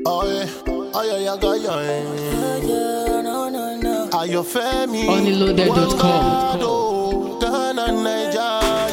Oh yeah, oh yeah, yeah, yeah, yeah. Yeah, no, no, no. Ayọ̀fẹ́mi Onlyloaded.com. Wangado, Ghana, Naija,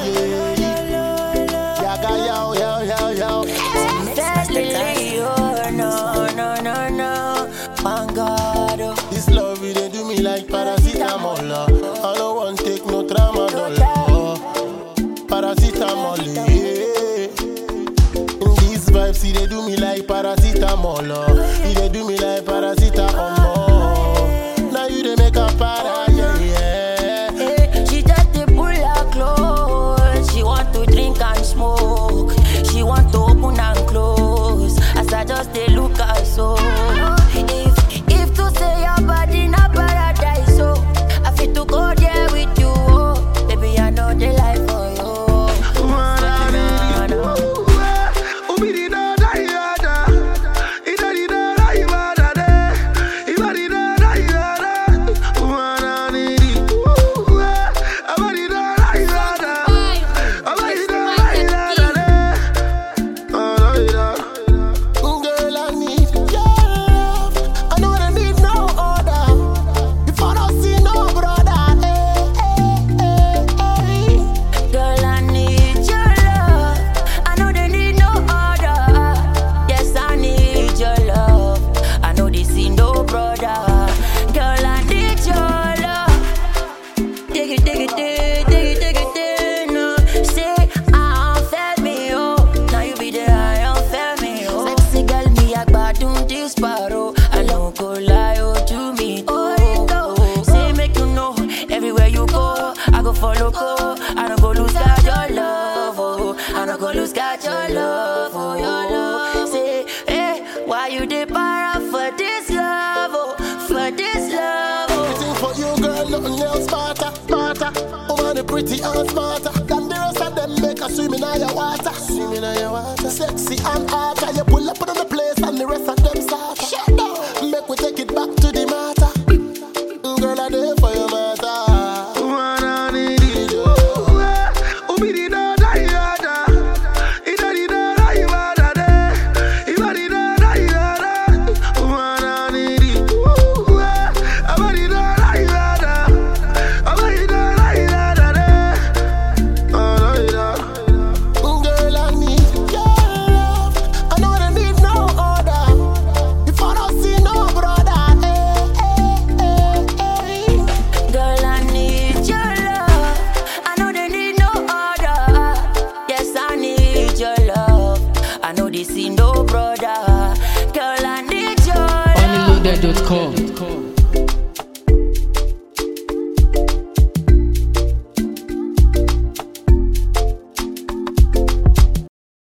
yeah. Yaga, yao, yao, yao, yao. Definitely, oh, no, no, no, no. Thank God, oh. This love it dey do me like paracetamol. uh. I don't want take no tramadol. uh. Paracetamol, yeah. These vibes it dey do me like paracetamol. uh. It dey do me like paracetamol. Now you dey make a para, yeah, yeah. Eh, She just dey pull her clothes. She want to drink and smoke. She want to open and close. As I just dey look her so. If if to say your body na paradise, so I fit to go there with you. Oh, baby I know the life for you. Nah, nah. Girl, I need your love. I know I need no other. If I don't see no brother, eh, eh, eh, eh. Girl, I need your love. I know they need no other. Yes, I need your love. I know they see no brother. Girl, I need your love. Dig it, dig it, dig, dig it, dig it, dig no. Say I don't feel me, oh. Now you be there, I don't feel me, oh. Sexy girl, me I gbadun this paro. I don't go lie, oh, to me, oh. oh. Say make you know, everywhere you go, I go follow, go. I don't go lose God your love, oh. I don't go lose God your love, oh, your love. Say, hey, why you dey para for this love, oh, for this love, oh. Everything for you, girl, nothing else smarter, smarter. Woman, the pretty and smarter. Than the rest of them make a swim in your water. Swim in your water. Sexy and hot, and you pull up on the place, and the rest of them start. Shut down. Make we take it back to the matter. Girl, I there for your matter. Girl, I need your love. I know I need no other. If I don't see no brother, eh, eh, eh, eh. Girl, I need your love. I know they need no other. Yes, I need your love. I know they see no brother. Girl, I need your love. Onlyloaded.com.